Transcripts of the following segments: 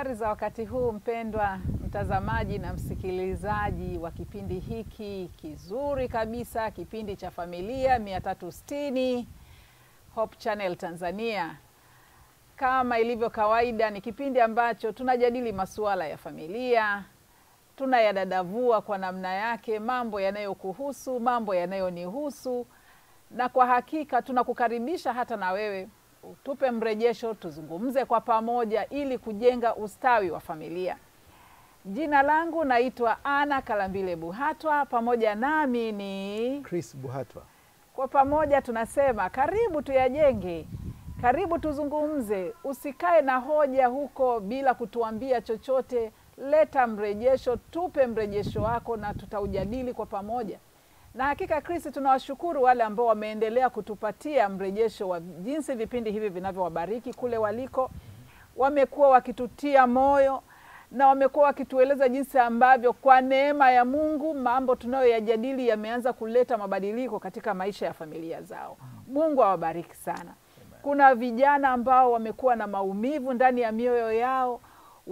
Habari za wakati huu mpendwa mtazamaji na msikilizaji wa kipindi hiki kizuri kabisa, kipindi cha familia 360 Hope Channel Tanzania. Kama ilivyo kawaida, ni kipindi ambacho tunajadili masuala ya familia, tunayadadavua kwa namna yake, mambo yanayokuhusu, mambo yanayonihusu, na kwa hakika tunakukaribisha hata na wewe utupe mrejesho, tuzungumze kwa pamoja ili kujenga ustawi wa familia. Jina langu naitwa Ana Kalambile Buhatwa, pamoja nami ni Chris Buhatwa. kwa pamoja tunasema karibu tuyajenge, karibu tuzungumze. Usikae na hoja huko bila kutuambia chochote. Leta mrejesho, tupe mrejesho wako na tutaujadili kwa pamoja. Na hakika Kristi, tunawashukuru wale ambao wameendelea kutupatia mrejesho wa jinsi vipindi hivi vinavyowabariki kule waliko. Wamekuwa wakitutia moyo na wamekuwa wakitueleza jinsi ambavyo kwa neema ya Mungu mambo tunayoyajadili yameanza kuleta mabadiliko katika maisha ya familia zao. Mungu awabariki sana. Kuna vijana ambao wamekuwa na maumivu ndani ya mioyo yao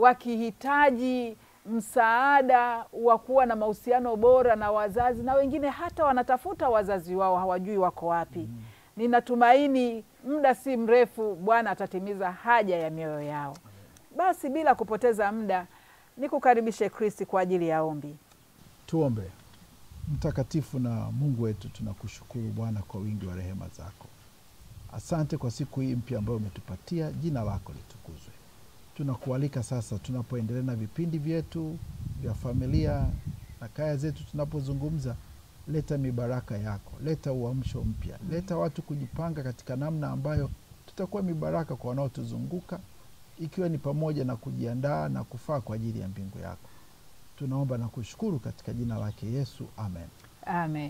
wakihitaji msaada wa kuwa na mahusiano bora na wazazi, na wengine hata wanatafuta wazazi wao, hawajui wako wapi. Ninatumaini muda si mrefu Bwana atatimiza haja ya mioyo yao. Basi bila kupoteza muda, nikukaribishe Kristi kwa ajili ya ombi. Tuombe. Mtakatifu na Mungu wetu, tunakushukuru Bwana kwa wingi wa rehema zako. Asante kwa siku hii mpya ambayo umetupatia. Jina lako litukuzwe. Tunakualika sasa, tunapoendelea na vipindi vyetu vya familia na kaya zetu, tunapozungumza, leta mibaraka yako, leta uamsho mpya, leta watu kujipanga katika namna ambayo tutakuwa mibaraka kwa wanaotuzunguka, ikiwa ni pamoja na kujiandaa na kufaa kwa ajili ya mbingu yako. Tunaomba na kushukuru katika jina lake Yesu, amen. Amen.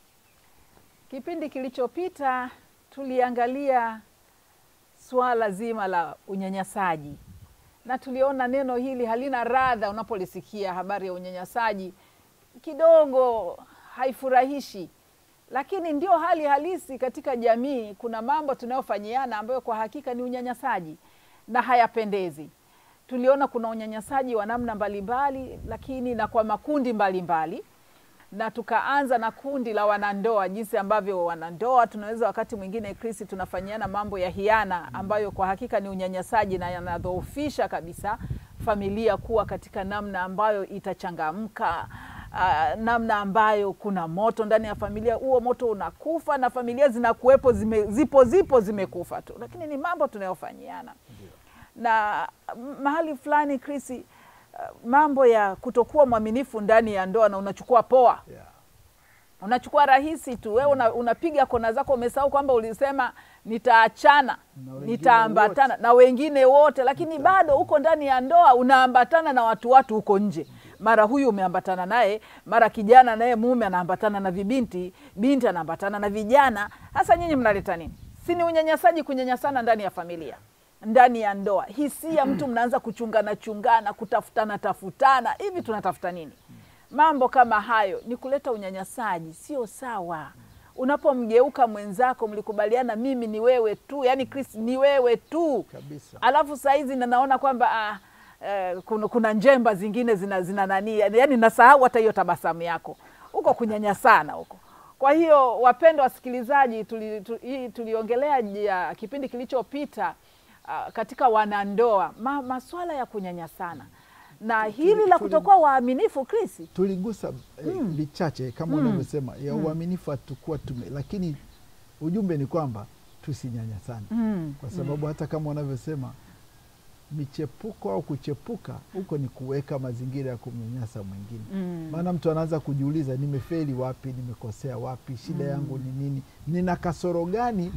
Kipindi kilichopita tuliangalia suala zima la unyanyasaji na tuliona neno hili halina radha. Unapolisikia habari ya unyanyasaji, kidogo haifurahishi, lakini ndio hali halisi katika jamii. Kuna mambo tunayofanyiana ambayo kwa hakika ni unyanyasaji na hayapendezi. Tuliona kuna unyanyasaji wa namna mbalimbali, lakini na kwa makundi mbalimbali mbali na tukaanza na kundi la wanandoa, jinsi ambavyo wanandoa tunaweza wakati mwingine Kristi, tunafanyiana mambo ya hiana ambayo kwa hakika ni unyanyasaji na yanadhoofisha kabisa familia kuwa katika namna ambayo itachangamka, uh, namna ambayo kuna moto ndani ya familia, huo moto unakufa na familia zinakuwepo zime, zipo zipo zimekufa tu, lakini ni mambo tunayofanyiana na mahali fulani Kristi mambo ya kutokuwa mwaminifu ndani ya ndoa na unachukua poa Yeah. unachukua rahisi tu wewe una, unapiga kona zako, umesahau kwamba ulisema nitaachana, Na wengine nitaambatana na wengine wote, lakini bado uko ndani ya ndoa unaambatana na watu watu huko nje. Mara huyu umeambatana naye, mara kijana naye mume anaambatana na vibinti, binti anaambatana na vijana. Hasa nyinyi mnaleta nini? Si ni unyanyasaji, kunyanyasana ndani ya familia ndani ya ndoa, hisia mtu mnaanza kuchungana chungana, kutafutana tafutana, hivi tunatafuta nini? Mambo kama hayo ni kuleta unyanyasaji, sio sawa. Unapomgeuka mwenzako, mlikubaliana mimi ni wewe tu, yani Kristo ni wewe tu Kabisa. alafu sahizi na naona kwamba ah, eh, kuna, kuna njemba zingine zina, zina nani, yani nasahau hata hiyo tabasamu yako huko, kunyanyasana huko. Kwa hiyo wapendwa wasikilizaji, tuli, tuli, tuliongelea ya kipindi kilichopita uh, katika wanandoa ma, maswala ya kunyanyasana na hili la tuli- kutokuwa waaminifu Krisi. tuligusa eh, vichache kama unavyosema ya uaminifu hatukuwa tume, lakini ujumbe ni kwamba tusinyanyasane Mm. kwa sababu hata kama unavyosema michepuko au kuchepuka huko ni kuweka mazingira ya kumnyanyasa mwingine. Mm. Maana mtu anaanza kujiuliza, nimefeli wapi? Nimekosea wapi? shida yangu ni nini? Nina kasoro gani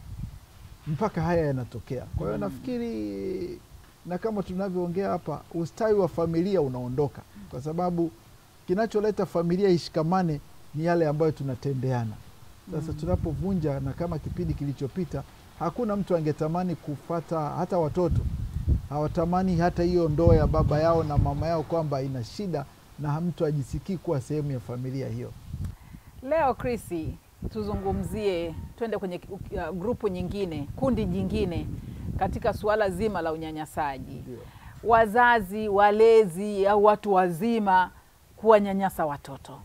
mpaka haya yanatokea? Kwa hiyo nafikiri, na kama tunavyoongea hapa, ustawi wa familia unaondoka, kwa sababu kinacholeta familia ishikamane ni yale ambayo tunatendeana. Sasa tunapovunja, na kama kipindi kilichopita, hakuna mtu angetamani kufata, hata watoto hawatamani hata hiyo ndoa ya baba yao na mama yao kwamba ina shida na mtu ajisikii kuwa sehemu ya familia hiyo. Leo Krisi, tuzungumzie, twende kwenye uh, grupu nyingine, kundi jingine katika suala zima la unyanyasaji. Ndio. wazazi, walezi au watu wazima kuwanyanyasa watoto,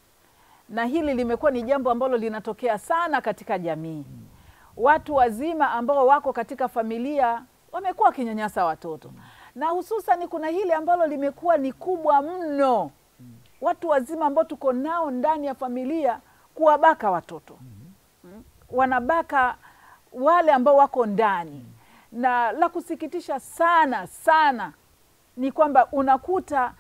na hili limekuwa ni jambo ambalo linatokea sana katika jamii. Watu wazima ambao wako katika familia wamekuwa wakinyanyasa watoto, na hususan kuna hili ambalo limekuwa ni kubwa mno, watu wazima ambao tuko nao ndani ya familia kuwabaka watoto Mm. wanabaka wale ambao wako ndani, na la kusikitisha sana sana ni kwamba unakuta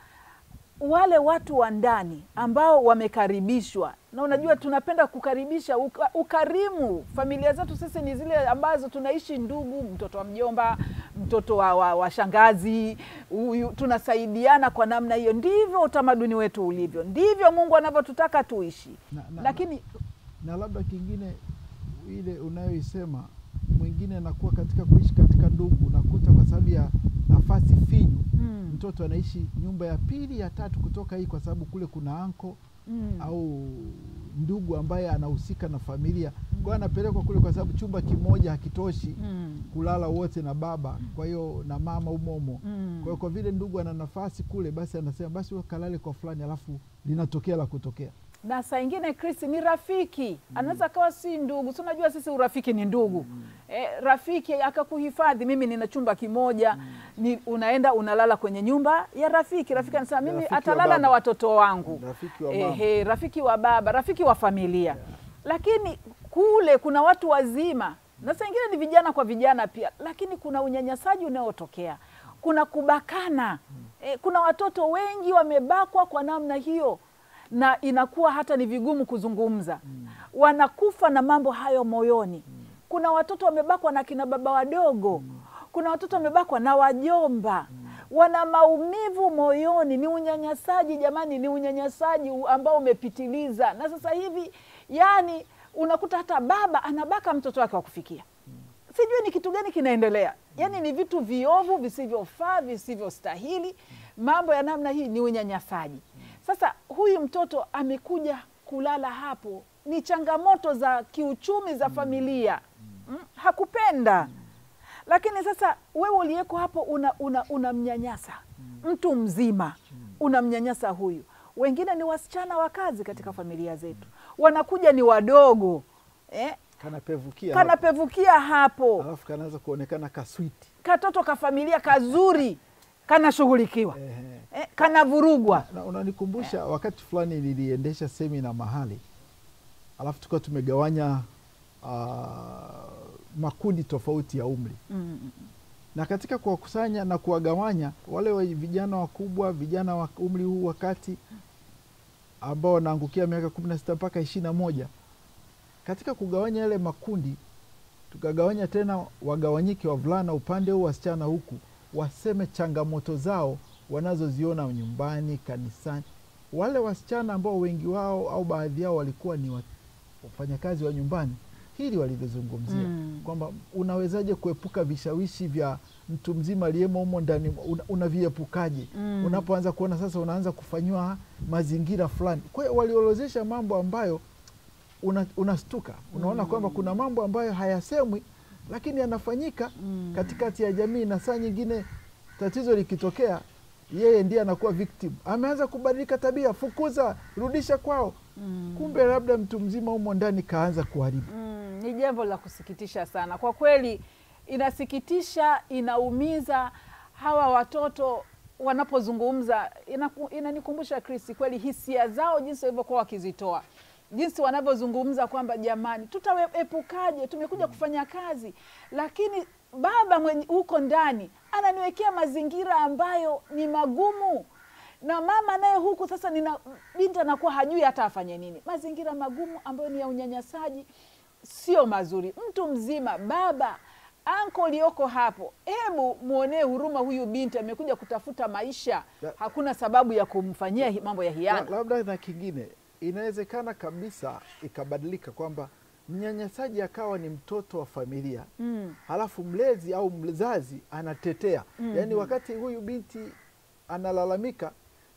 wale watu wa ndani ambao wamekaribishwa, na unajua tunapenda kukaribisha uka, ukarimu. Familia zetu sisi ni zile ambazo tunaishi ndugu, mtoto wa mjomba, mtoto wa, wa, wa shangazi, huyu tunasaidiana kwa namna hiyo. Ndivyo utamaduni wetu ulivyo, ndivyo Mungu anavyotutaka tuishi, na, na, lakini na labda kingine ile unayoisema mwingine anakuwa katika kuishi katika ndugu, unakuta kwa sababu ya nafasi finyu mm, mtoto anaishi nyumba ya pili ya tatu kutoka hii, kwa sababu kule kuna anko mm, au ndugu ambaye anahusika na familia, kwa hiyo anapelekwa kule kwa sababu chumba kimoja hakitoshi mm, kulala wote na baba, kwa hiyo na mama umomo. mm. Kwa hiyo kwa vile ndugu ana nafasi kule, basi anasema basi wewe kalale kwa fulani, alafu linatokea la kutokea. na saa ingine Chris ni rafiki anaweza kawa si ndugu, si unajua sisi urafiki ni ndugu eh, rafiki akakuhifadhi. Mimi nina chumba kimoja ni, unaenda unalala kwenye nyumba ya rafiki. Rafiki anasema mimi Rafiki wa atalala baba. na watoto wangu Rafiki wa mama. Ehe, rafiki wa baba, rafiki wa familia. Lakini kule kuna watu wazima na saa ingine ni vijana kwa vijana pia, lakini kuna unyanyasaji unaotokea, kuna kubakana e, kuna watoto wengi wamebakwa kwa namna hiyo, na inakuwa hata ni vigumu kuzungumza, wanakufa na mambo hayo moyoni. Kuna watoto wamebakwa na kina baba wadogo, kuna watoto wamebakwa na wajomba wana maumivu moyoni. Ni unyanyasaji jamani, ni unyanyasaji u- ambao umepitiliza. Na sasa hivi yani unakuta hata baba anabaka mtoto wake wa kufikia. Sijui ni kitu gani kinaendelea, yani ni vitu viovu visivyofaa, visivyostahili. Mambo ya namna hii ni unyanyasaji. Sasa huyu mtoto amekuja kulala hapo, ni changamoto za kiuchumi za familia mm, hakupenda lakini sasa wewe uliyeko hapo unamnyanyasa una, unamnyanyasa mtu mzima, unamnyanyasa huyu. Wengine ni wasichana wa kazi katika familia zetu, wanakuja ni wadogo eh, Kanapevukia hapo. kanapevukia hapo, alafu kanaanza kuonekana kaswiti katoto ka familia kazuri kanashughulikiwa Ehe. eh, kanavurugwa Na unanikumbusha wakati fulani niliendesha semina mahali, alafu tukawa tumegawanya ah, makundi tofauti ya umri, mm, na katika kuwakusanya na kuwagawanya wale wa vijana wakubwa, vijana wa umri huu wa kati ambao wanaangukia miaka kumi na sita mpaka ishirini na moja katika kugawanya yale makundi tukagawanya tena wagawanyike wavulana upande huu wasichana huku waseme changamoto zao wanazoziona nyumbani kanisani wale wasichana ambao wengi wao au baadhi yao walikuwa ni wa- wafanyakazi wa nyumbani hili walivyozungumzia Mm. kwamba unawezaje kuepuka vishawishi vya mtu mzima aliyemo humo ndani una- unaviepukaje Mm. unapoanza kuona sasa unaanza kufanyiwa mazingira fulani kwa hiyo waliorozesha mambo ambayo una- unastuka unaona kwamba kuna mambo ambayo hayasemwi lakini yanafanyika Mm. katikati ya jamii na saa nyingine tatizo likitokea yeye ndiye anakuwa victim ameanza kubadilika tabia fukuza rudisha kwao Mm. kumbe labda mtu mzima humo ndani kaanza kuharibu Mm, ni jambo la kusikitisha sana kwa kweli, inasikitisha, inaumiza. Hawa watoto wanapozungumza inaku- inanikumbusha Kristi, kweli hisia zao jinsi walivyokuwa wakizitoa, jinsi wanavyozungumza kwamba jamani, tutaepukaje? Tumekuja kufanya kazi, lakini baba mwenye huko ndani ananiwekea mazingira ambayo ni magumu na mama naye huku sasa, nina binti anakuwa hajui hata afanye nini. Mazingira magumu ambayo ni ya unyanyasaji, sio mazuri. Mtu mzima, baba, anko ulioko hapo, hebu mwonee huruma huyu binti, amekuja kutafuta maisha, Ya- hakuna sababu ya kumfanyia hi- mambo ya La- hiana. labda na kingine inawezekana kabisa ikabadilika kwamba mnyanyasaji akawa ni mtoto wa familia Mm, halafu mlezi au mzazi anatetea Mhm. yaani wakati huyu binti analalamika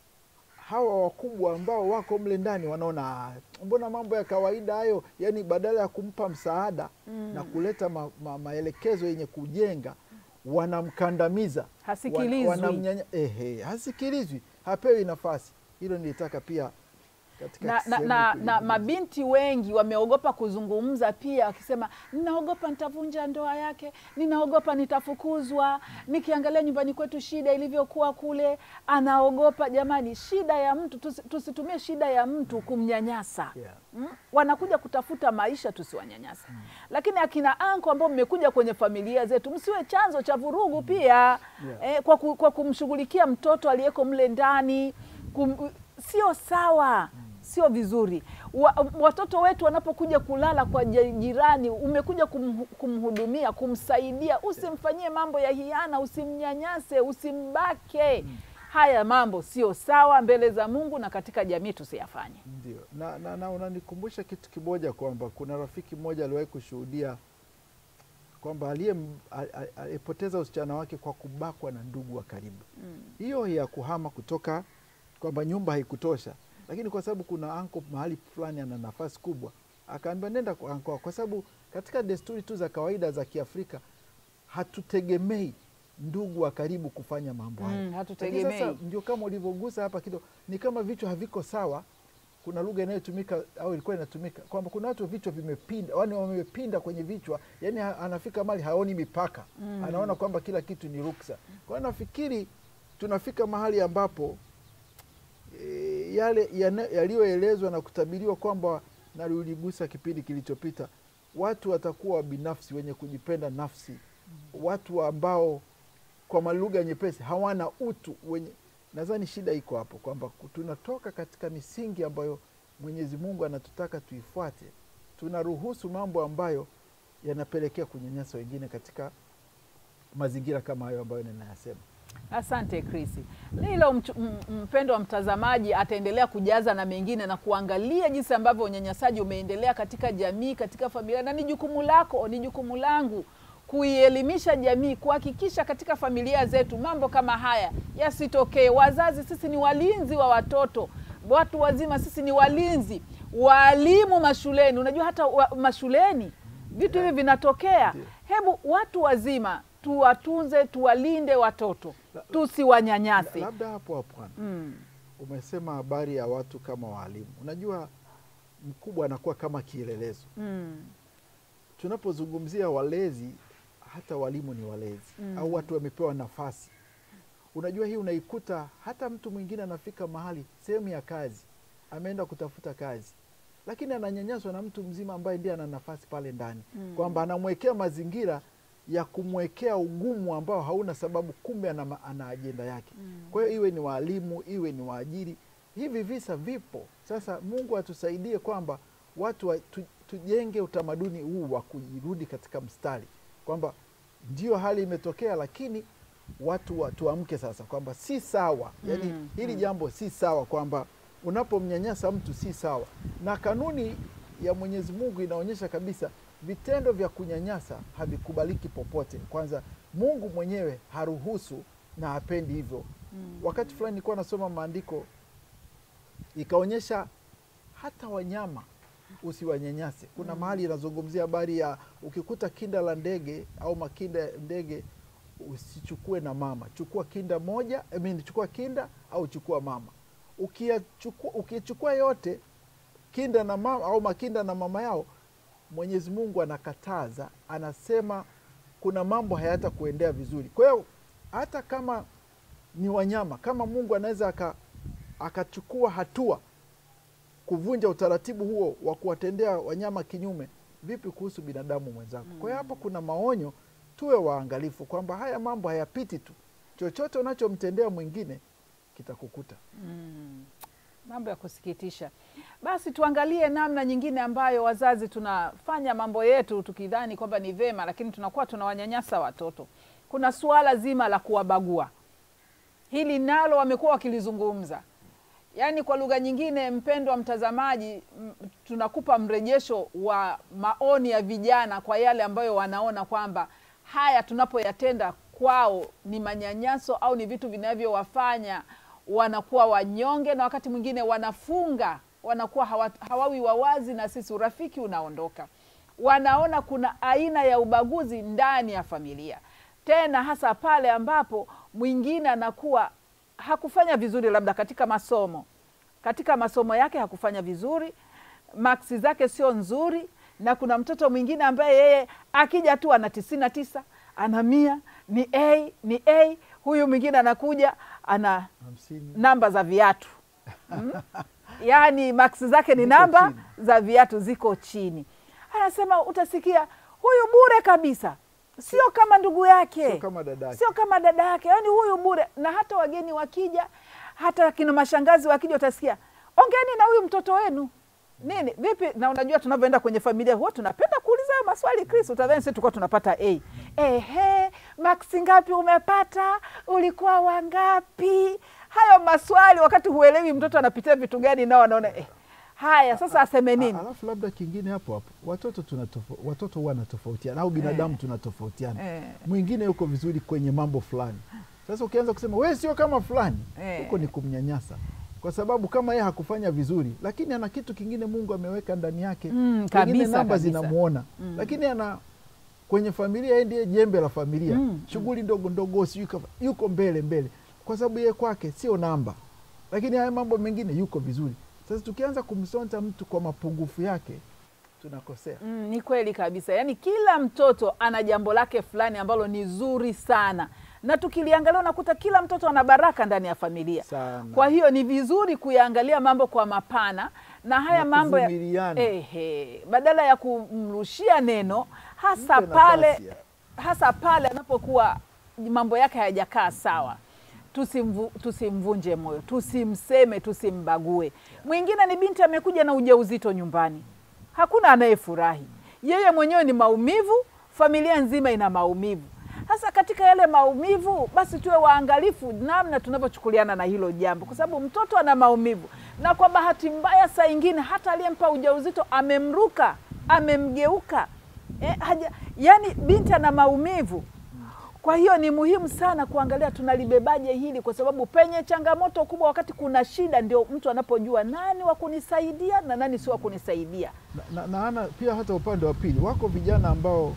hawa wakubwa ambao wako mle ndani wanaona "Ah, mbona mambo ya kawaida hayo yaani badala ya kumpa msaada Mm. na kuleta ma, ma, maelekezo yenye kujenga wanamkandamiza Hasikilizwi. wan- wanamnyanya- ehe, hasikilizwi hapewi nafasi hilo nilitaka pia katika na, na, sehemu na, kuli- na mabinti wengi wameogopa kuzungumza pia, wakisema ninaogopa nitavunja ndoa yake, ninaogopa nitafukuzwa. Nikiangalia nyumbani kwetu shida ilivyokuwa kule, anaogopa. Jamani, shida ya mtu tusi, tusitumie shida ya mtu kumnyanyasa Yeah. mm? Wanakuja kutafuta maisha, tusiwanyanyasa. Lakini akina anko ambao mmekuja kwenye familia zetu, msiwe chanzo cha vurugu pia eh, kwa, ku, kwa kumshughulikia mtoto aliyeko mle ndani kum, sio sawa sio vizuri wa, watoto wetu wanapokuja kulala kwa ja- jirani umekuja kum, kumhudumia kumsaidia usimfanyie mambo ya hiana usimnyanyase usimbake haya mambo sio sawa mbele za mungu na katika jamii tusiyafanye Ndio, na, na, na unanikumbusha kitu kimoja kwamba kuna rafiki mmoja aliwahi kushuhudia kwamba aliye a- a- alipoteza usichana wake kwa kubakwa na ndugu wa karibu. Hiyo ya kuhama kutoka kwamba nyumba haikutosha, lakini kwa sababu kuna anko mahali fulani ana nafasi kubwa, akaambiwa nenda kwa anko, kwa sababu katika desturi tu za kawaida za Kiafrika hatutegemei ndugu wa karibu kufanya mambo hayo. Mm, Lakini hatutegemei. Sasa ndio kama ulivyogusa hapa kidogo, ni kama vichwa haviko sawa. Kuna lugha inayotumika au ilikuwa inatumika kwamba kuna watu vichwa vimepinda, yani wamepinda kwenye vichwa, yani ha- anafika mali haoni mipaka mm. anaona kwamba kila kitu ni ruksa. Kwa hiyo nafikiri tunafika mahali ambapo e, yale yana- yaliyoelezwa na kutabiriwa kwamba na uligusa kipindi kilichopita, watu watakuwa binafsi, wenye kujipenda nafsi, watu ambao kwa malugha nyepesi hawana utu wenye nadhani shida iko hapo kwamba ku- tunatoka katika misingi ambayo mwenyezi mungu anatutaka tuifuate tunaruhusu mambo ambayo yanapelekea kunyanyasa wengine katika mazingira kama hayo ambayo ninayasema Asante Krisi. Hilo mchu- m- mpendo wa mtazamaji ataendelea kujaza na mengine na kuangalia jinsi ambavyo unyanyasaji umeendelea katika jamii, katika familia, na ni jukumu lako, ni jukumu langu kuielimisha jamii, kuhakikisha katika familia zetu mambo kama haya yasitokee. Wazazi sisi ni walinzi wa watoto, watu wazima sisi ni walinzi, waalimu mashuleni. Unajua hata wa, mashuleni vitu hivi vinatokea. Ndio. Hebu watu wazima tuwatunze, tuwalinde watoto, La- tusiwanyanyase. labda hapo hapo Ana, Mm. umesema habari ya watu kama waalimu unajua mkubwa anakuwa kama kielelezo Mm. tunapozungumzia walezi hata walimu ni walezi Mm. au watu wamepewa nafasi unajua hii unaikuta hata mtu mwingine anafika mahali sehemu ya kazi ameenda kutafuta kazi lakini ananyanyaswa na mtu mzima ambaye ndiye ana nafasi pale ndani Mm. kwamba anamwekea mazingira ya kumwekea ugumu ambao hauna sababu kumbe ana, ma- ana ajenda yake Mm. kwa hiyo iwe ni waalimu iwe ni waajiri hivi visa vipo sasa mungu atusaidie kwamba watu wa, tu, tujenge utamaduni huu wa kujirudi katika mstari kwamba ndio hali imetokea lakini watu wa- tuamke sasa kwamba si sawa yani Mm, hili mm. jambo si sawa kwamba unapomnyanyasa mtu si sawa na kanuni ya mwenyezi mungu inaonyesha kabisa vitendo vya kunyanyasa havikubaliki popote kwanza mungu mwenyewe haruhusu na hapendi hivyo Mm. wakati fulani nilikuwa nasoma maandiko ikaonyesha hata wanyama usiwanyanyase kuna mahali inazungumzia habari ya ukikuta kinda la ndege au makinda ya ndege usichukue na mama chukua kinda moja I mean, chukua kinda au chukua mama ukiyachukua ukichukua yote kinda na mama au makinda na mama yao mwenyezi mungu anakataza anasema kuna mambo hayata kuendea vizuri kwa hiyo hata kama ni wanyama kama mungu anaweza aka- akachukua hatua kuvunja utaratibu huo wa kuwatendea wanyama kinyume vipi kuhusu binadamu mwenzako kwa hiyo hapo kuna maonyo tuwe waangalifu kwamba haya mambo hayapiti tu chochote unachomtendea mwingine kitakukuta Mm. Mambo ya kusikitisha. Basi tuangalie namna nyingine ambayo wazazi tunafanya mambo yetu tukidhani kwamba ni vema, lakini tunakuwa tunawanyanyasa watoto. Kuna suala zima la kuwabagua, hili nalo wamekuwa wakilizungumza. Yaani kwa lugha nyingine, mpendwa mtazamaji, m- tunakupa mrejesho wa maoni ya vijana kwa yale ambayo wanaona kwamba haya tunapoyatenda kwao ni manyanyaso au ni vitu vinavyowafanya wanakuwa wanyonge na wakati mwingine wanafunga, wanakuwa hawa, hawawi wawazi na sisi, urafiki unaondoka. Wanaona kuna aina ya ubaguzi ndani ya familia. tena hasa pale ambapo mwingine anakuwa hakufanya vizuri labda katika masomo katika masomo yake hakufanya vizuri maksi zake sio nzuri na kuna mtoto mwingine ambaye yeye akija tu ana tisini na tisa ana mia ni a ni a huyu mwingine anakuja ana hamsini namba za viatu mm? yaani maksi zake ni Ziko namba chini. za viatu ziko chini anasema utasikia huyu bure kabisa sio kama ndugu yake sio kama dada yake sio kama dada yake yaani huyu bure na hata wageni wakija hata kina mashangazi wakija utasikia ongeni na huyu mtoto wenu nini vipi na unajua tunavyoenda kwenye familia huwa tunapenda kuuliza hayo maswali chris utadhani sisi tulikuwa tunapata a ehe maksi ngapi umepata ulikuwa wangapi hayo maswali wakati huelewi mtoto anapitia vitu gani nao anaona eh, haya sasa aseme nini A- alafu labda kingine hapo hapo watoto tunatofo, watoto huwa wanatofautiana au binadamu tunatofautiana Eh. mwingine yuko vizuri kwenye mambo fulani sasa ukianza kusema we sio kama fulani Eh. huko ni kumnyanyasa kwa sababu kama yeye hakufanya vizuri lakini ana kitu kingine mungu ameweka ndani yake Mm, Pengine kabisa, namba kabisa. zinamuona Mm. lakini ana kwenye familia yeye ndiye jembe la familia Mm, shughuli ndogo ndogo sijui kafa- yuko mbele mbele kwa sababu yeye kwake sio namba lakini haya mambo mengine yuko vizuri sasa tukianza kumsonta mtu kwa mapungufu yake tunakosea Mm, ni kweli kabisa yaani kila mtoto ana jambo lake fulani ambalo ni zuri sana na tukiliangalia unakuta kila mtoto ana baraka ndani ya familia sana kwa hiyo ni vizuri kuyaangalia mambo kwa mapana na haya Na mambo ya, kuvumiliana. ehe, badala ya kumrushia neno hasa Mpe pale nafasi ya- hasa pale anapokuwa mambo yake hayajakaa sawa tusimvu, tusimvunje moyo tusimseme tusimbague mwingine ni binti amekuja na ujauzito nyumbani hakuna anayefurahi yeye mwenyewe ni maumivu familia nzima ina maumivu sasa katika yale maumivu basi tuwe waangalifu namna tunavyochukuliana na hilo jambo kwa sababu mtoto ana maumivu na kwa bahati mbaya saa ingine hata aliyempa ujauzito amemruka amemgeuka eh, haja, yani binti ana maumivu kwa hiyo ni muhimu sana kuangalia tunalibebaje hili, kwa sababu penye changamoto kubwa, wakati kuna shida, ndio mtu anapojua nani wa kunisaidia na nani si wa kunisaidia. na, na, na ana pia hata upande wa pili wako vijana ambao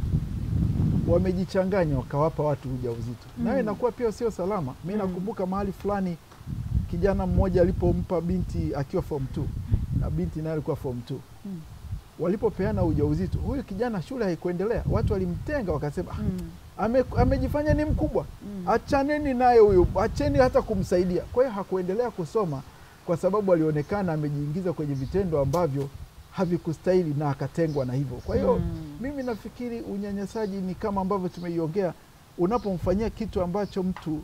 wamejichanganya wakawapa watu ujauzito mm. nayo inakuwa pia sio salama mi nakumbuka mahali fulani kijana mmoja alipompa binti akiwa form 2 na binti naye alikuwa form 2 Mm. walipopeana ujauzito huyu kijana shule haikuendelea watu walimtenga wakasema Mm. "Ah, ame, amejifanya ni mkubwa Mm. achaneni naye huyu acheni hata kumsaidia kwa hiyo hakuendelea kusoma kwa sababu alionekana amejiingiza kwenye vitendo ambavyo havikustahili na akatengwa na hivyo kwa hiyo Mm. mimi nafikiri unyanyasaji ni kama ambavyo tumeiongea unapomfanyia kitu ambacho mtu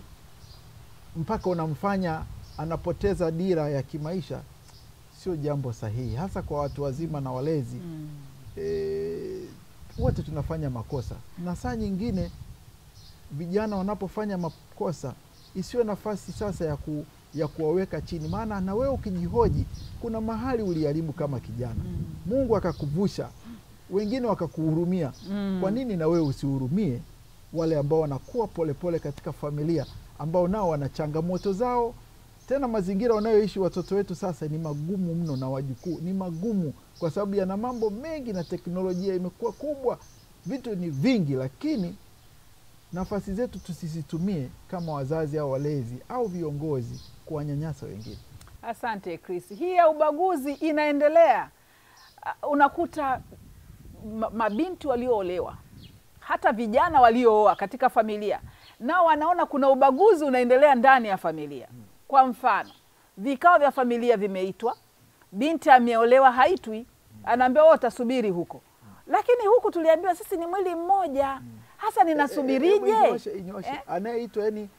mpaka unamfanya anapoteza dira ya kimaisha sio jambo sahihi hasa kwa watu wazima na walezi Mm. e, wote tunafanya makosa na saa nyingine vijana wanapofanya makosa isiwe nafasi sasa ya, ku, ya kuwaweka chini maana na wewe ukijihoji kuna mahali uliharibu kama kijana Mm. mungu akakuvusha wengine wakakuhurumia Mm. kwa nini na wewe usihurumie wale ambao wanakuwa polepole katika familia ambao nao wana changamoto zao tena mazingira wanayoishi watoto wetu sasa ni magumu mno na wajukuu ni magumu kwa sababu yana mambo mengi na teknolojia imekuwa kubwa vitu ni vingi lakini nafasi zetu tusizitumie kama wazazi au walezi au viongozi kuwanyanyasa wengine Asante Chris. Hii ya ubaguzi inaendelea. Uh, unakuta ma- mabinti walioolewa hata vijana waliooa katika familia nao wanaona kuna ubaguzi unaendelea ndani ya familia. Kwa mfano, vikao vya familia vimeitwa, binti ameolewa haitwi, anaambiwa wewe utasubiri huko, lakini huku tuliambiwa sisi ni mwili mmoja. Hasa ninasubirije? Eh, eh, inyooshe, inyooshe. Eh? anayeitwa yani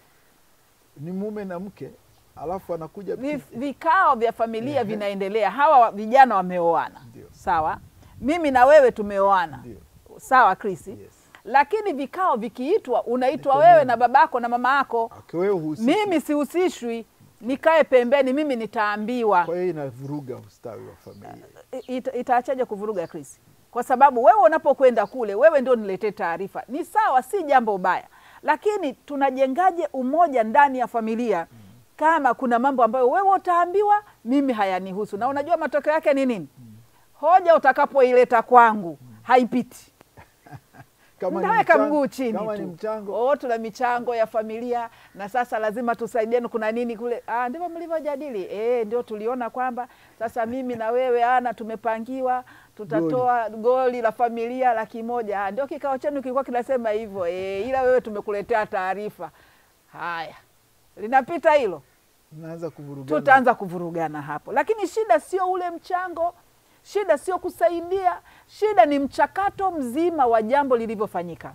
ni mume na mke alafu anakuja Vi- vikao vya familia vinaendelea, hawa wa- vijana wameoana, Ndio. sawa. Mimi na wewe tumeoana, Ndio. sawa Chris. Yes. Lakini vikao vikiitwa, unaitwa Niko wewe mimi. na babako na mama yako. Okay, wewe husiki. Mimi sihusishwi, nikae pembeni, mimi nitaambiwa. kwa hiyo inavuruga ustawi wa familia I- ita- itaachaje kuvuruga Chris? Kwa sababu wewe unapokwenda kule, wewe ndio niletee taarifa. Ni sawa, si jambo baya, lakini tunajengaje umoja ndani ya familia kama kuna mambo ambayo wewe utaambiwa, mimi hayanihusu? Na unajua matokeo yake ni nini? Hoja utakapoileta kwangu haipiti. Kama ni Mtaweka mchango- mguu chini kama tu. ni mchango Oh, tuna michango ya familia na sasa lazima tusaidiane, kuna nini kule? Ah, ndivyo mlivyojadili? Eh, ndio tuliona kwamba sasa mimi na wewe ana tumepangiwa tutatoa goli la familia laki moja. Ah, ndio kikao chenu kilikuwa kinasema hivyo eh, ila wewe tumekuletea taarifa. Haya, linapita hilo mnaanza kuvurugana. tutaanza kuvurugana hapo, lakini shida sio ule mchango, shida sio kusaidia, shida ni mchakato mzima wa jambo lilivyofanyika.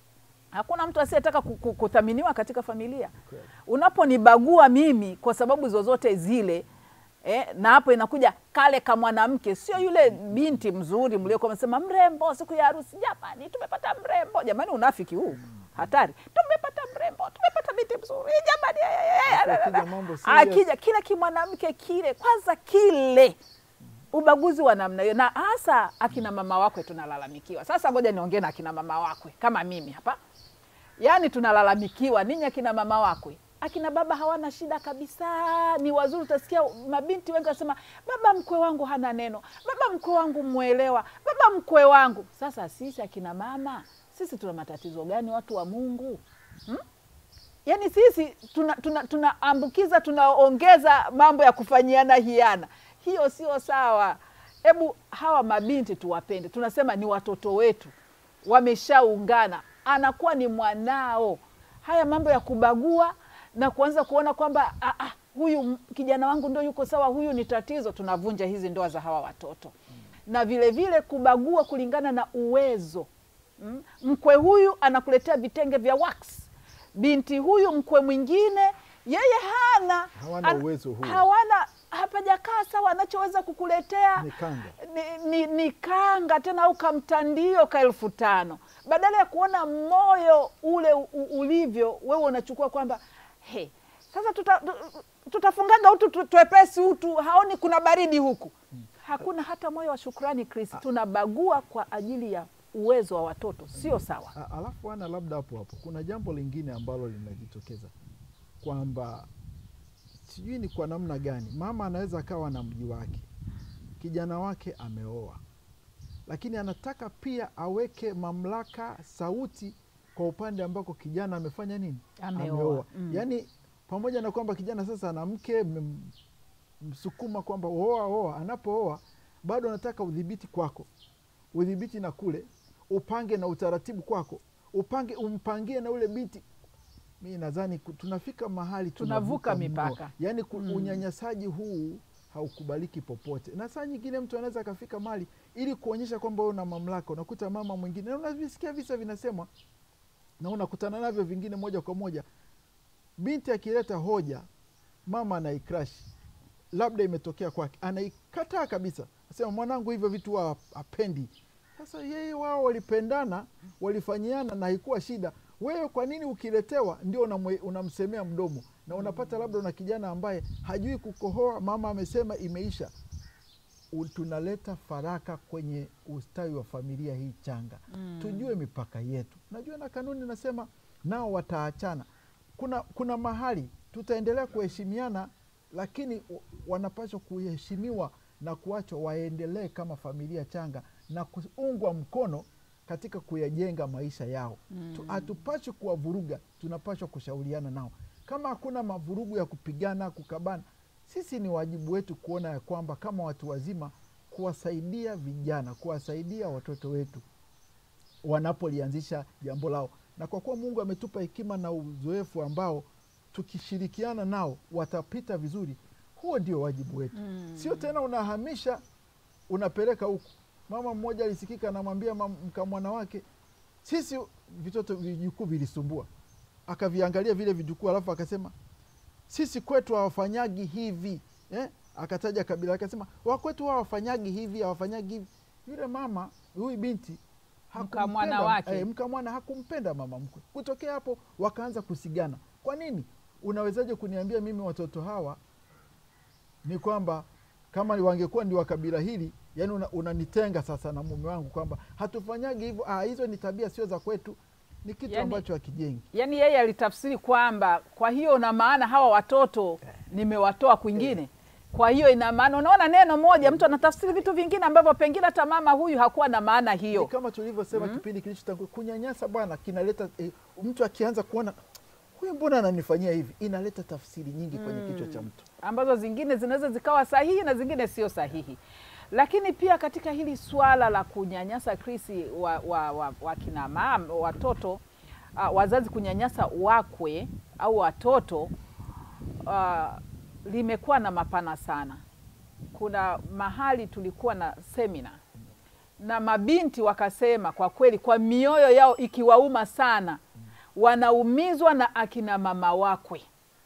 Hakuna mtu asiyetaka ku- ku- kuthaminiwa katika familia. Kweli. Unaponibagua mimi kwa sababu zozote zile eh, na hapo inakuja kale ka mwanamke, sio yule binti mzuri mliokuwa msema mrembo siku ya harusi. Jamani, tumepata mrembo. Jamani, unafiki huu hatari. Tumepata mrembo, tumepata binti mzuri. Jamani, eh, eh, eh, Alafu akija mambo serious. akija kile kimwanamke kile, kwanza kile ubaguzi wa namna hiyo, na hasa akina mama wakwe tunalalamikiwa. Sasa ngoja niongee na akina mama wakwe kama mimi hapa, yaani tunalalamikiwa ninyi akina mama wakwe. Akina baba hawana shida kabisa, ni wazuri. Utasikia mabinti wengi wasema, baba mkwe wangu hana neno, baba mkwe wangu mwelewa, baba mkwe wangu. Sasa sisi akina mama, sisi tuna matatizo gani, watu wa Mungu hmm? Yaani sisi tunaambukiza tuna, tunaambukiza, tunaongeza mambo ya kufanyiana hiana. Hiyo sio sawa. Hebu hawa mabinti tuwapende, tunasema ni watoto wetu, wameshaungana, anakuwa ni mwanao. Haya mambo ya kubagua na kuanza kuona kwamba ah, ah, huyu m- kijana wangu ndo yuko sawa, huyu ni tatizo, tunavunja hizi ndoa za hawa watoto na vile vile kubagua kulingana na uwezo Mm. Mkwe huyu anakuletea vitenge vya wax, binti huyu mkwe mwingine yeye hana Hawana an- uwezo huo. hawana hapajakaa sawa, anachoweza kukuletea Ni kanga. ni, ni, ni kanga tena au kamtandio ka elfu tano badala ya kuona moyo ule u, u- ulivyo, wewe unachukua kwamba he, sasa tuta, tu- tutafungaga utu tu- twepesi utu, haoni kuna baridi huku. Hakuna hata moyo wa shukrani. Chris, tunabagua kwa ajili ya uwezo wa watoto, sio sawa. A- Alafu ana labda hapo hapo kuna jambo lingine ambalo linajitokeza kwamba sijui ni kwa namna gani mama anaweza akawa na mji wake, kijana wake ameoa, lakini anataka pia aweke mamlaka, sauti kwa upande ambako kijana amefanya nini, Ameoa. Mm. Yaani pamoja na kwamba kijana sasa ana mke, mmem- msukuma kwamba oa oa, anapooa bado anataka udhibiti kwako, udhibiti na kule, upange na utaratibu kwako, upange umpangie na ule binti. Mi nadhani ku- tunafika mahali Tunavuka mno. mipaka. Yaani ku- Mm. unyanyasaji huu haukubaliki popote, na saa nyingine mtu anaweza akafika mahali ili kuonyesha kwamba wewe una mamlaka, unakuta mama mwingine, na unavisikia visa vinasemwa na unakutana navyo vingine moja kwa moja, binti akileta hoja, mama anaikrashi, labda imetokea kwake, anaikataa kabisa, asema mwanangu hivyo vitu wa apendi. Sasa yeye wao walipendana, walifanyiana na haikuwa shida. Wewe kwa nini ukiletewa ndio unamwe- unamsemea mdomo, na unapata labda una kijana ambaye hajui kukohoa, mama amesema imeisha. U- Tunaleta faraka kwenye ustawi wa familia hii changa Mm. tujue mipaka yetu. Najua na kanuni nasema nao wataachana. Kuna, kuna mahali tutaendelea kuheshimiana, lakini w- wanapaswa kuheshimiwa na kuachwa waendelee kama familia changa na kuungwa mkono katika kuyajenga maisha yao. Tu- Hatupaswi kuwavuruga, tunapaswa kushauriana nao. Kama hakuna mavurugu ya kupigana, kukabana, sisi ni wajibu wetu kuona ya kwamba kama watu wazima kuwasaidia vijana, kuwasaidia watoto wetu wanapolianzisha jambo lao, na kwa kuwa Mungu ametupa hekima na uzoefu ambao tukishirikiana nao watapita vizuri, huo ndio wajibu wetu Mm. sio tena unahamisha unapeleka huku. Mama mmoja alisikika anamwambia mam- mkamwana wake, sisi vitoto vijukuu vilisumbua, akaviangalia vile vijukuu, alafu akasema sisi kwetu hawafanyagi hivi eh? Akataja kabila, akasema wakwetu hawafanyagi hivi, hawafanyagi hivi. Yule mama huyu binti hakumpenda- Mkamwana wake. eh, mkamwana hakumpenda mama mkwe. Kutokea hapo wakaanza kusigana. Kwa nini? Unawezaje kuniambia mimi watoto hawa ni kwamba kama wangekuwa ni wa kabila hili, yani una- unanitenga sasa na mume wangu kwamba hatufanyagi hivyo. Ah, hizo ni tabia sio za kwetu, ni kitu Yani- ambacho hakijengi. Yaani yeye alitafsiri kwamba kwa hiyo na maana hawa watoto nimewatoa kwingine. Kwa hiyo ina maana, unaona, neno moja mtu anatafsiri vitu vingine ambavyo pengine hata mama huyu hakuwa na maana Ni hiyo. kama tulivyosema kipindi kilichotangulia, kunyanyasa bwana kinaleta eh, mtu akianza kuona huyu mbona ananifanyia hivi, inaleta tafsiri nyingi kwenye kichwa cha mtu. ambazo zingine zinaweza zikawa sahihi na zingine sio sahihi. Lakini pia katika hili swala la kunyanyasa Krisi wa, wa, wa, wa kina mama watoto uh, wazazi kunyanyasa wakwe au watoto uh, limekuwa na mapana sana. Kuna mahali tulikuwa na semina na mabinti wakasema, kwa kweli, kwa mioyo yao ikiwauma sana, wanaumizwa na akina mama wakwe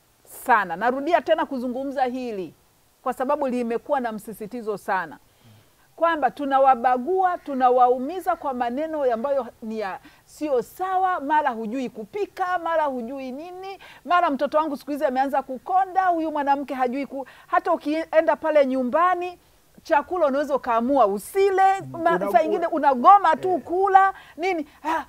sana. Narudia tena kuzungumza hili kwa sababu limekuwa na msisitizo sana kwamba tunawabagua, tunawaumiza kwa maneno ambayo ni ya sio sawa. Mara hujui kupika, mara hujui nini, mara mtoto wangu siku hizi ameanza kukonda, huyu mwanamke hajui ku... hata ukienda pale nyumbani chakula unaweza ukaamua usile, ma- Una- saa ingine unagoma tu kula nini ah,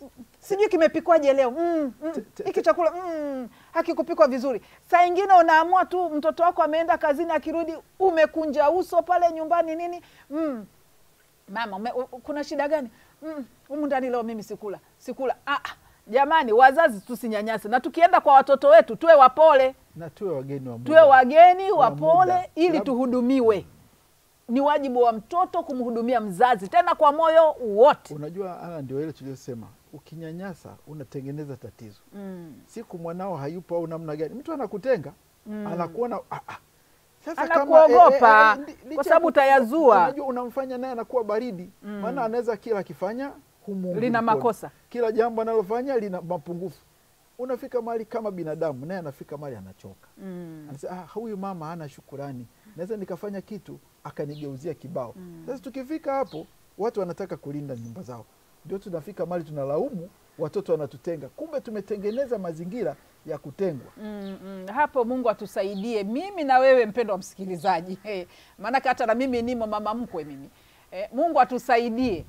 sijui kimepikwaje leo mm, mm, Te- te- hiki chakula mm, hakikupikwa vizuri. Saa ingine unaamua tu, mtoto wako ameenda kazini, akirudi umekunja uso pale nyumbani nini mm, mama ume, u, kuna shida gani? Mm, humu ndani leo mimi sikula sikula. Ah, ah, jamani, wazazi tusinyanyase, na tukienda kwa watoto wetu tuwe wapole, Na tuwe wageni wa Mungu. tuwe wageni Wa wapole, muda. ili Lab- tuhudumiwe. Ni wajibu wa mtoto kumhudumia mzazi, tena kwa moyo wote. Unajua, ana ndio ile tuliyosema, ukinyanyasa unatengeneza tatizo. Mm. Siku mwanao hayupo au namna gani, mtu anakutenga Mm. anakuona ah, ah. Sasa Anakuogopa, ndi- licha kwa sababu ya- utayazua. Unajua, unamfanya naye anakuwa baridi, maana anaweza kila akifanya humuungi Lina mkono. makosa. kila jambo analofanya lina mapungufu. Unafika mahali kama binadamu, naye anafika mahali anachoka Mm. anasema ah, huyu mama hana shukurani, naweza nikafanya kitu akanigeuzia kibao. Sasa tukifika hapo, watu wanataka kulinda nyumba zao, ndio tunafika mahali tunalaumu watoto wanatutenga, kumbe tumetengeneza mazingira ya kutengwa. Mm, mm. Hapo Mungu atusaidie, mimi na wewe mpendo wa msikilizaji hey, maanake hata na mimi nimo mama mkwe mimi eh, Mungu atusaidie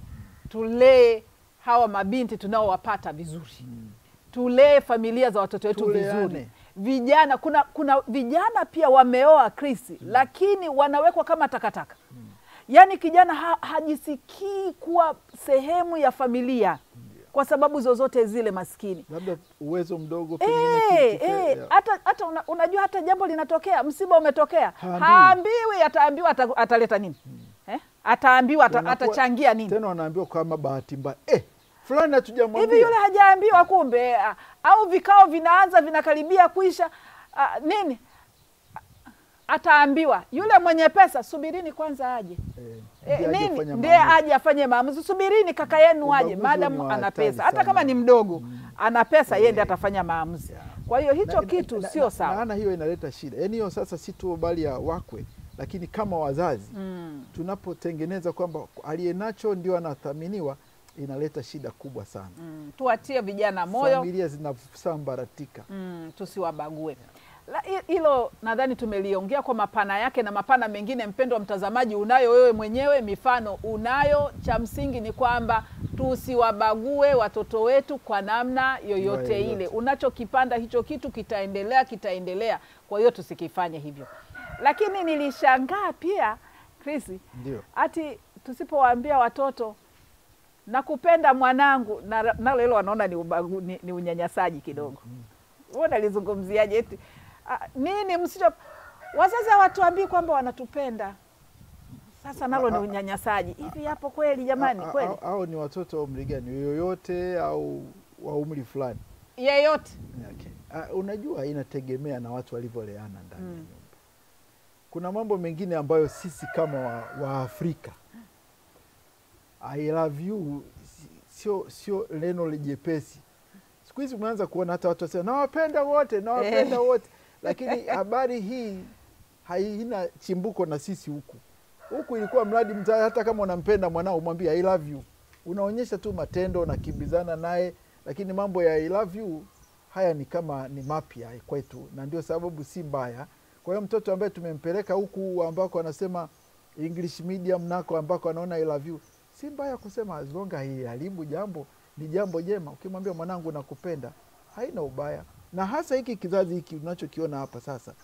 tulee hawa mabinti tunaowapata vizuri tulee familia za watoto wetu Tuleane. vizuri vijana kuna kuna vijana pia wameoa Kristi lakini wanawekwa kama takataka yaani kijana ha, hajisikii kuwa sehemu ya familia kwa sababu zozote zile maskini Labda uwezo mdogo pengine Eh, kitu fe- eh, hata hata una, unajua hata jambo linatokea, msiba umetokea, Haambiwi. haambiwi, ataambiwa ata, ataleta nini eh? Ataambiwa ata, Wanakuwa- atachangia nini Tena wanaambiwa kama bahati mbaya eh, fulani hatujamwambia hivi, yule hajaambiwa kumbe, ah, au vikao vinaanza vinakaribia kuisha ah, nini ataambiwa yule mwenye pesa, subirini kwanza aje eh, Eh, ndiye aje nini kufanya ndiye maamuzi. aje afanye maamuzi. Subirini kaka yenu aje, Ubaguzi ni maadamu wa ana hatari pesa, hata sana. kama ni mdogo ana pesa, yeye ndiye Eh. atafanya maamuzi. Yeah. Kwa hiyo hicho Na- kitu na- sio na- sawa. Maana hiyo inaleta shida, yaani hiyo sasa si tu bali ya wakwe, lakini kama wazazi Mm. tunapotengeneza kwamba aliye nacho ndio anathaminiwa, inaleta shida kubwa sana. Mm, tuwatie vijana moyo Familia zinasambaratika. mm, tusiwabague. La- hi- Hilo nadhani tumeliongea kwa mapana yake na mapana mengine. Mpendo wa mtazamaji, unayo wewe mwenyewe, mifano unayo. Cha msingi ni kwamba tusiwabague watoto wetu kwa namna yoyote yoyote. ile. Unachokipanda hicho kitu kitaendelea, kitaendelea. Kwa hiyo tusikifanye hivyo. Lakini nilishangaa pia Chris, Ndio ati tusipowaambia watoto nakupenda mwanangu, na- nalo hilo wanaona ni, ubagu, ni, ni unyanyasaji kidogo. Wewe nalizungumziaje? Eti ah, nini msicho wazazi hawatuambii kwamba wanatupenda. Sasa nalo ni Ah, ah, unyanyasaji hivi. Hapo kweli jamani, A- a- kweli au ni watoto wa umri gani, yoyote au wa umri fulani? yeyote Okay. Uh, unajua inategemea na watu walivyoleana ndani ya Mm. nyumba. Kuna mambo mengine ambayo sisi kama wa, wa Afrika I love you si- sio sio neno jepesi. Siku hizi umeanza kuona hata watu wasema nawapenda wote, nawapenda Eh. wote, lakini habari hii haina chimbuko na sisi huku. Huku ilikuwa mradi mza, hata kama unampenda mwanao umwambie I love you, unaonyesha tu matendo, unakimbizana naye, lakini mambo ya I love you haya ni kama ni mapya kwetu, na ndio sababu si mbaya. Kwa hiyo mtoto ambaye tumempeleka huku ambako anasema English medium nako ambako anaona I love you, si mbaya kusema as long haiharibu jambo, ni jambo jema. Ukimwambia mwanangu nakupenda, haina ubaya, na hasa hiki kizazi hiki unachokiona hapa sasa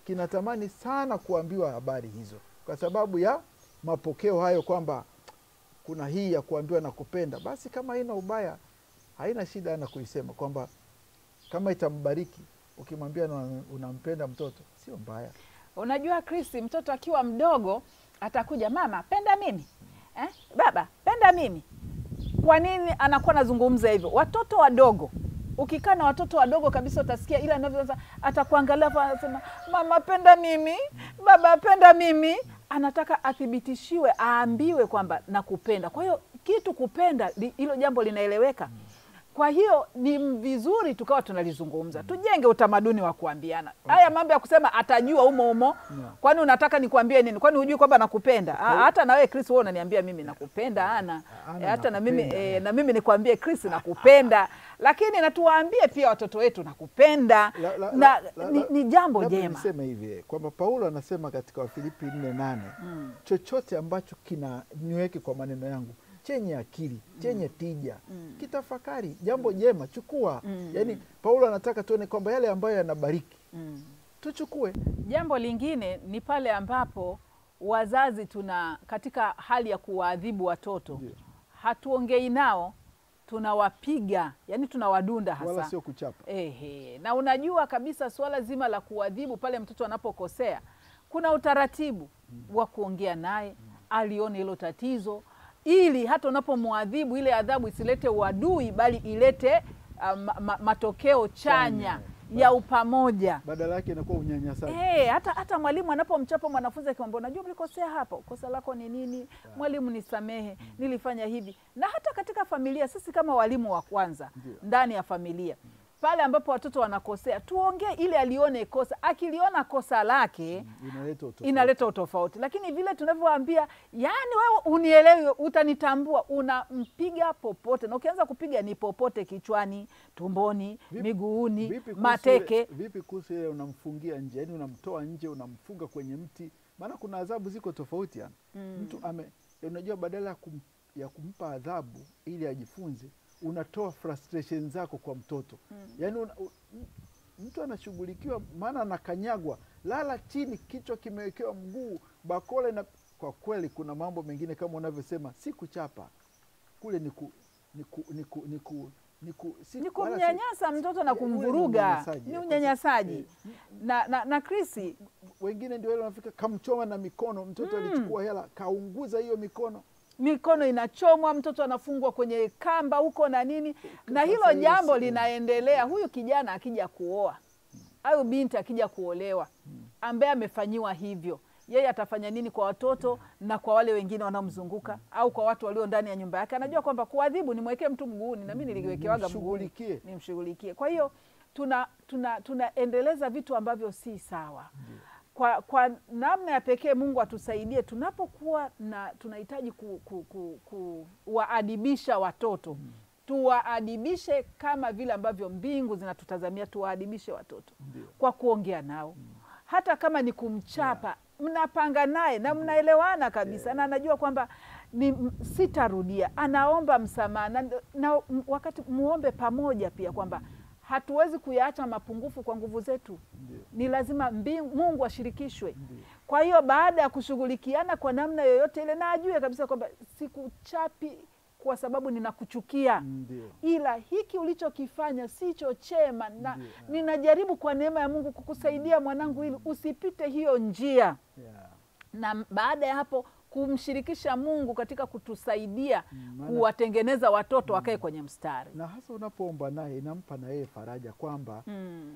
kinatamani sana kuambiwa habari hizo, kwa sababu ya mapokeo hayo kwamba kuna hii ya kuambiwa na kupenda. Basi kama haina ubaya, haina shida na kuisema kwamba kama itambariki, ukimwambia na- unampenda mtoto sio mbaya. Unajua Kristi, mtoto akiwa mdogo atakuja, mama penda mimi eh? Baba penda mimi. Kwa nini anakuwa anazungumza hivyo? Watoto wadogo, ukikaa na watoto wadogo kabisa, utasikia ila anavyoanza, atakuangalia hapo, anasema mama penda mimi, baba penda mimi. Anataka athibitishiwe, aambiwe kwamba nakupenda. Kwa hiyo kitu kupenda, li- hilo jambo linaeleweka. Kwa hiyo ni vizuri tukawa tunalizungumza, tujenge utamaduni wa kuambiana. Haya mambo ya kusema atajua umo umo, kwani unataka nikuambie nini? Kwani hujui kwamba nakupenda? Ah, Hata na wewe Chris, wewe unaniambia mimi nakupenda ana Ana Eh, hata na mimi nakupenda, eh, eh. na mimi nikwambie Chris nakupenda, lakini na tuwaambie pia watoto wetu nakupenda La- la- na la- la- ni, la- ni jambo labda jema. niseme hivi eh, kwamba Paulo anasema katika Wafilipi nne nane chochote ambacho kina niweke kwa maneno yangu chenye akili chenye tija kitafakari jambo jema chukua. Yaani Paulo anataka tuone kwamba yale ambayo yanabariki Mm. tuchukue. Jambo lingine ni pale ambapo wazazi tuna katika hali ya kuwaadhibu watoto Ndio. hatuongei nao, tunawapiga, yani tunawadunda hasa Wala sio kuchapa. Ehe, na unajua kabisa suala zima la kuadhibu pale mtoto anapokosea, kuna utaratibu wa kuongea naye, alione hilo tatizo, ili hata unapomwadhibu ile adhabu isilete uadui, bali ilete uh, ma, ma, matokeo chanya Chanya. ya upamoja. Badala yake inakuwa unyanyasaji. Eh, hata hata mwalimu anapomchapa mwanafunzi akimwambia, unajua mlikosea hapa, kosa lako ni nini? Mwalimu nisamehe, nilifanya hivi. Na hata katika familia, sisi kama walimu wa kwanza Ndio. ndani ya familia, pale ambapo watoto wanakosea, tuongee ili alione kosa. Akiliona kosa lake Inaleta utofauti. inaleta utofauti, lakini vile tunavyoambia, yani wewe unielewi, utanitambua, unampiga popote, na ukianza kupiga ni popote, kichwani, tumboni, Vipi- miguuni, Vipi kuhusu mateke. ile- Vipi kuhusu ile unamfungia nje, yaani unamtoa nje, unamfunga kwenye mti? Maana kuna adhabu ziko tofauti yani. Mtu ame unajua, badala ya, kum, ya kumpa adhabu ili ajifunze, unatoa frustration zako kwa mtoto yaani una, u, m- mtu anashughulikiwa, maana anakanyagwa, lala chini, kichwa kimewekewa mguu, bakora na kwa kweli, kuna mambo mengine kama unavyosema, si kuchapa kule ni ku, ni ku, ni ku, ni ku, ni ku, si- ni wala si- kumnyanyasa mtoto na ule ni kumvuruga, unyanyasaji, ni kwa unyanyasaji sababu, na, na, na Krisi, wengine ndio wale wanafika kamchoma na mikono mtoto alichukua hela kaunguza hiyo mikono mikono inachomwa, mtoto anafungwa kwenye kamba huko na nini, na Sasa hilo hiyo jambo si- linaendelea. Huyu kijana akija kuoa au binti akija kuolewa, ambaye amefanyiwa hivyo, yeye atafanya nini kwa watoto na kwa wale wengine wanaomzunguka au kwa watu walio ndani ya nyumba yake? Anajua kwamba kuadhibu, nimwekee mtu mguuni, na mimi niliwekewaga mguuni, Nimshughulikie. nimshughulikie. Kwa hiyo tuna tuna tunaendeleza vitu ambavyo si sawa kwa, kwa namna ya pekee Mungu atusaidie tunapokuwa na tunahitaji ku, ku, ku, kuwaadibisha watoto tuwaadibishe kama vile ambavyo mbingu zinatutazamia tuwaadibishe watoto Ndio. kwa kuongea nao hata kama ni kumchapa mnapanga naye na mnaelewana kabisa na anajua kwamba ni m- sitarudia anaomba msamaha na, na m- wakati muombe pamoja pia kwamba hatuwezi kuyaacha mapungufu kwa nguvu zetu Ndio. ni lazima mbingu, Mungu ashirikishwe. Ndio. Kwa hiyo baada ya kushughulikiana kwa namna yoyote ile, na ajue kabisa kwamba sikuchapi kwa sababu ninakuchukia, Ndio. ila hiki ulichokifanya sicho chema, na Ndio. ninajaribu kwa neema ya Mungu kukusaidia mwanangu, ili usipite hiyo njia Yeah. na baada ya hapo kumshirikisha Mungu katika kutusaidia Mm, maana- kuwatengeneza watoto wakae kwenye mstari. na hasa unapoomba naye inampa na yeye faraja kwamba Mm.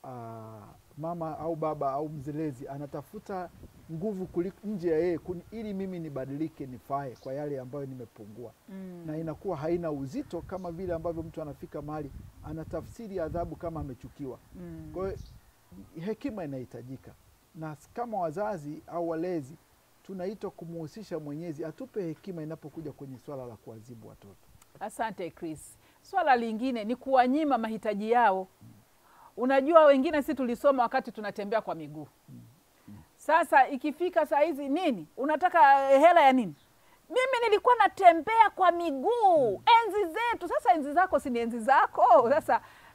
ah, mama au baba au mzelezi anatafuta nguvu kuliko nje ya yeye kuni- ili mimi nibadilike nifae kwa yale ambayo nimepungua Mm. na inakuwa haina uzito kama vile ambavyo mtu anafika mahali anatafsiri adhabu kama amechukiwa Mm. kwa hiyo hekima inahitajika na s- kama wazazi au walezi tunaitwa kumuhusisha mwenyezi atupe hekima inapokuja kwenye swala la kuadhibu watoto Asante Chris. Swala lingine ni kuwanyima mahitaji yao. Unajua, wengine si tulisoma wakati tunatembea kwa miguu. Sasa ikifika saa hizi nini, unataka eh, hela ya nini? Mimi nilikuwa natembea kwa miguu enzi zetu. Sasa enzi zako si ni enzi zako. Sasa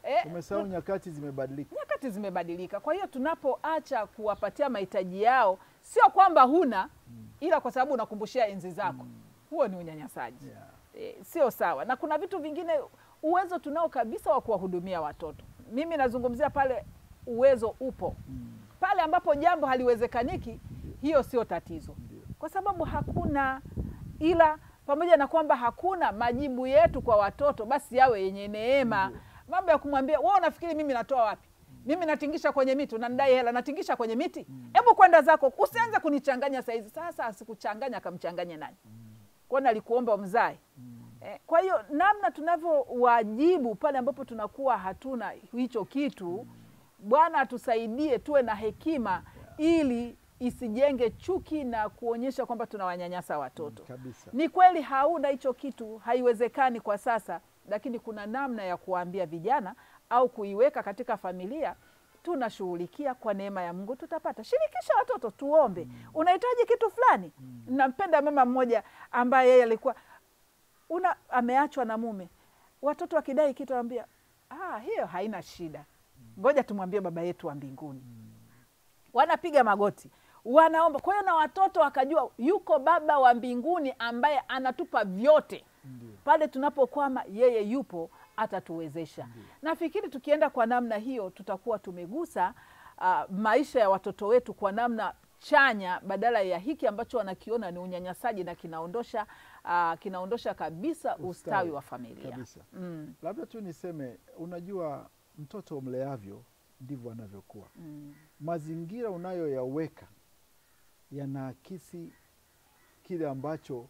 eh, Umesahau nyakati zimebadilika. nyakati zimebadilika. Kwa hiyo tunapoacha kuwapatia mahitaji yao, sio kwamba huna, ila kwa sababu unakumbushia enzi zako, huo ni unyanyasaji Yeah. e, sio sawa. Na kuna vitu vingine, uwezo tunao kabisa wa kuwahudumia watoto. Mimi nazungumzia pale uwezo upo, pale ambapo jambo haliwezekaniki, hiyo sio tatizo, Ndio. kwa sababu hakuna, ila pamoja na kwamba hakuna majibu yetu kwa watoto, basi yawe yenye neema. Mambo ya kumwambia wewe, unafikiri mimi natoa wapi? Mimi natingisha kwenye miti, unanidai hela, natingisha kwenye miti? Hebu kwenda zako, usianze kunichanganya saizi. Sasa asikuchanganya, akamchanganye nani? Kwani alikuomba umzae? Eh, Kwa hiyo namna tunavyowajibu pale ambapo tunakuwa hatuna hicho kitu, Bwana atusaidie tuwe na hekima ili isijenge chuki na kuonyesha kwamba tunawanyanyasa watoto. Kabisa. Ni kweli hauna hicho kitu, haiwezekani kwa sasa, lakini kuna namna ya kuwaambia vijana au kuiweka katika familia. Tunashughulikia kwa neema ya Mungu, tutapata. Shirikisha watoto, tuombe. Unahitaji kitu fulani. Nampenda mama mmoja ambaye yeye alikuwa una ameachwa na mume, watoto wakidai kitu anambia ah, hiyo haina shida, ngoja tumwambie baba yetu wa mbinguni. Wanapiga magoti, wanaomba. Kwa hiyo na watoto wakajua yuko baba wa mbinguni ambaye anatupa vyote Ndio. pale tunapokwama, yeye yupo atatuwezesha. Nafikiri tukienda kwa namna hiyo tutakuwa tumegusa ah, maisha ya watoto wetu kwa namna chanya, badala ya hiki ambacho wanakiona ni unyanyasaji na kinaondosha ah, kinaondosha kabisa ustawi, wa familia. Kabisa. Mm, Labda tu niseme, unajua mtoto umleavyo ndivyo anavyokuwa. mm, Mazingira unayoyaweka yanaakisi kile ambacho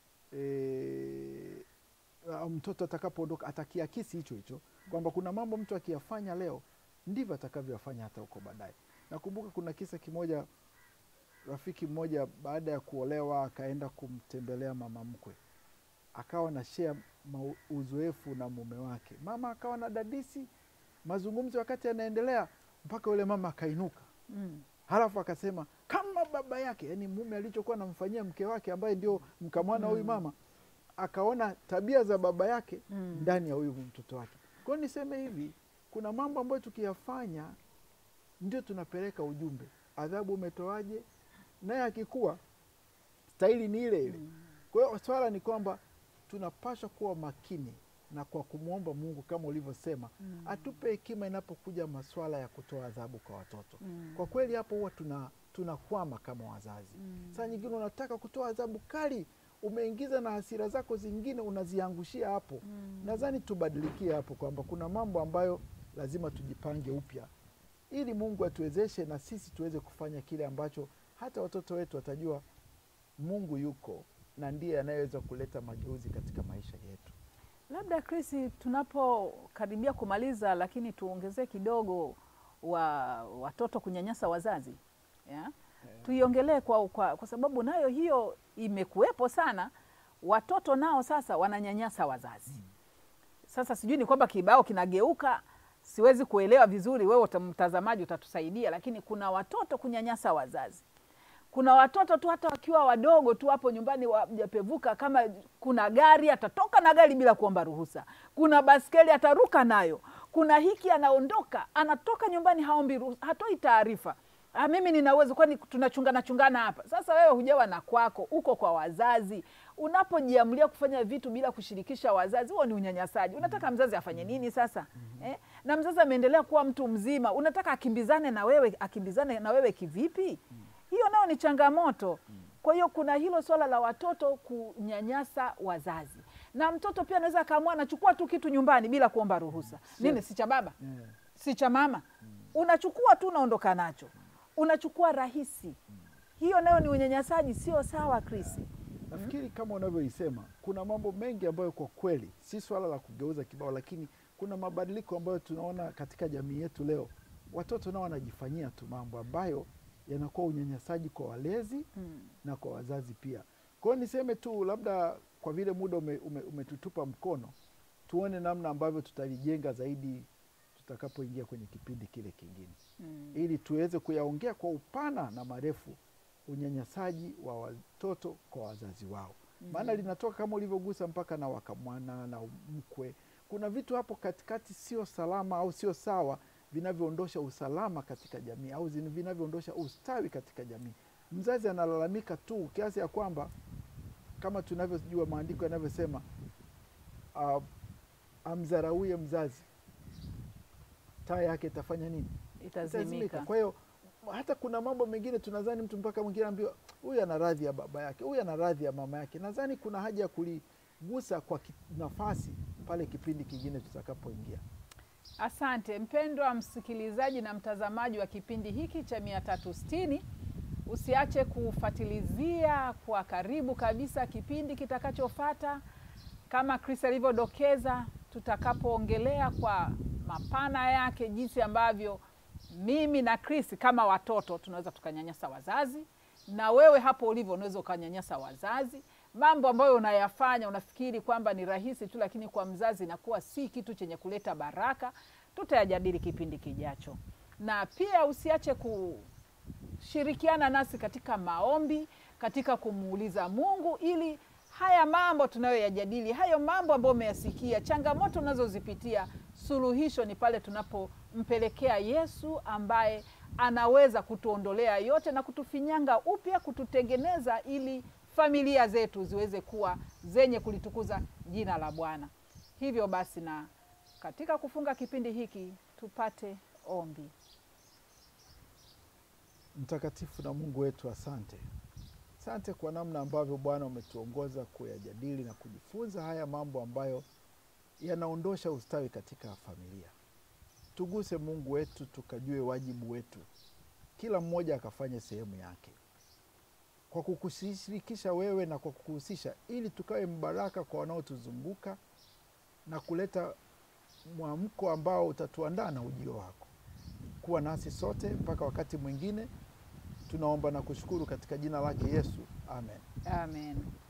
e, mtoto atakapoondoka atakiakisi hicho hicho, kwamba kuna mambo mtu akiyafanya leo ndivyo atakavyoyafanya hata huko baadaye. Nakumbuka kuna kisa kimoja, rafiki mmoja baada ya kuolewa akaenda kumtembelea mama mkwe, akawa na share mau- uzoefu na mume wake. Mama akawa na dadisi mazungumzo, wakati yanaendelea mpaka yule mama akainuka mm, halafu akasema kama baba yake, yani mume alichokuwa anamfanyia mke wake ambaye ndio mkamwana huyu mama, akaona tabia za baba yake Mm. ndani ya huyu mtoto wake. Kwa hiyo niseme hivi, kuna mambo ambayo tukiyafanya ndio tunapeleka ujumbe, adhabu umetoaje, naye akikuwa staili ni ile ile. Kwa hiyo swala ni kwamba tunapaswa kuwa makini na kwa kumwomba Mungu kama ulivyosema, atupe hekima inapokuja maswala ya kutoa adhabu kwa watoto. mm, Kwa kweli hapo huwa tuna tunakwama kama wazazi. mm. Saa nyingine unataka kutoa adhabu kali, umeingiza na hasira zako zingine unaziangushia hapo. Mm. Nadhani tubadilikie hapo kwamba kuna mambo ambayo lazima tujipange upya ili Mungu atuwezeshe na sisi tuweze kufanya kile ambacho hata watoto wetu watajua Mungu yuko na ndiye anayeweza kuleta mageuzi katika maisha yetu. Labda Chris, tunapokaribia kumaliza, lakini tuongezee kidogo wa watoto kunyanyasa wazazi yeah? Tuiongelee kwa, kwa, kwa sababu nayo hiyo imekuwepo sana. Watoto nao sasa wananyanyasa wazazi. Sasa sijui ni kwamba kibao kinageuka, siwezi kuelewa vizuri, wewe uta- mtazamaji utatusaidia, lakini kuna watoto kunyanyasa wazazi kuna watoto tu hata wakiwa wadogo tu hapo nyumbani wajapevuka, kama kuna gari atatoka na gari bila kuomba ruhusa, kuna baskeli ataruka nayo, kuna hiki anaondoka anatoka nyumbani haombi ruhusa, hatoi taarifa. Ah, mimi nina uwezo, kwani tunachungana chungana hapa? Sasa wewe hujawa na kwako, uko kwa wazazi. Unapojiamulia kufanya vitu bila kushirikisha wazazi, huo ni unyanyasaji. Unataka mzazi afanye nini sasa? Eh? Na mzazi ameendelea kuwa mtu mzima, unataka akimbizane na wewe, akimbizane na wewe kivipi? hiyo nayo ni changamoto. Kwa hiyo kuna hilo swala la watoto kunyanyasa wazazi, na mtoto pia anaweza akaamua anachukua tu kitu nyumbani bila kuomba ruhusa. Nini, si cha baba, Yeah. si cha mama, unachukua tu unaondoka nacho, unachukua rahisi. Hiyo nayo ni unyanyasaji, sio sawa, Chris. Nafikiri kama unavyoisema, kuna mambo mengi ambayo kwa kweli si swala la kugeuza kibao, lakini kuna mabadiliko ambayo tunaona katika jamii yetu leo. Watoto nao wanajifanyia tu mambo ambayo yanakuwa unyanyasaji kwa walezi Mm. na kwa wazazi pia. Kwa hiyo niseme tu, labda kwa vile muda ume, ume, umetutupa mkono, tuone namna ambavyo tutalijenga zaidi tutakapoingia kwenye kipindi kile kingine, Mm. ili tuweze kuyaongea kwa upana na marefu unyanyasaji wa watoto kwa wazazi wao, maana linatoka kama ulivyogusa mpaka na wakamwana na mkwe. kuna vitu hapo katikati sio salama au sio sawa vinavyoondosha usalama katika jamii au zin- vinavyoondosha ustawi katika jamii. Mzazi analalamika tu kiasi ya kwamba kama tunavyojua maandiko yanavyosema, uh, amdharauye mzazi taa yake itafanya nini? Itazimika. Kwa hiyo hata kuna mambo mengine tunadhani mtu mpaka mwingine ambiwa huyu ana radhi ya baba yake, huyu ana radhi ya mama yake. Nadhani kuna haja ya kuligusa kwa ki- nafasi pale kipindi kingine tutakapoingia. Asante mpendwa msikilizaji na mtazamaji wa kipindi hiki cha mia tatu sitini. Usiache kufuatilizia kwa karibu kabisa kipindi kitakachofata, kama Chris alivyodokeza, tutakapoongelea kwa mapana yake jinsi ambavyo mimi na Chris kama watoto tunaweza tukanyanyasa wazazi, na wewe hapo ulivyo unaweza ukanyanyasa wazazi. Mambo ambayo unayafanya unafikiri kwamba ni rahisi tu, lakini kwa mzazi inakuwa si kitu chenye kuleta baraka. Tutayajadili kipindi kijacho, na pia usiache kushirikiana nasi katika maombi, katika kumuuliza Mungu ili haya mambo tunayoyajadili, hayo mambo ambayo umeyasikia, changamoto unazozipitia, suluhisho ni pale tunapompelekea Yesu ambaye anaweza kutuondolea yote na kutufinyanga upya, kututengeneza ili familia zetu ziweze kuwa zenye kulitukuza jina la Bwana. Hivyo basi, na katika kufunga kipindi hiki tupate ombi. Mtakatifu na Mungu wetu, asante, asante kwa namna ambavyo Bwana umetuongoza kuyajadili na kujifunza haya mambo ambayo yanaondosha ustawi katika familia. Tuguse Mungu wetu, tukajue wajibu wetu, kila mmoja akafanye sehemu yake kwa kukushirikisha wewe na kwa kukuhusisha, ili tukawe mbaraka kwa wanaotuzunguka na kuleta mwamko ambao utatuandaa na ujio wako. Kuwa nasi sote mpaka wakati mwingine. Tunaomba na kushukuru katika jina lake Yesu, amen. Amen.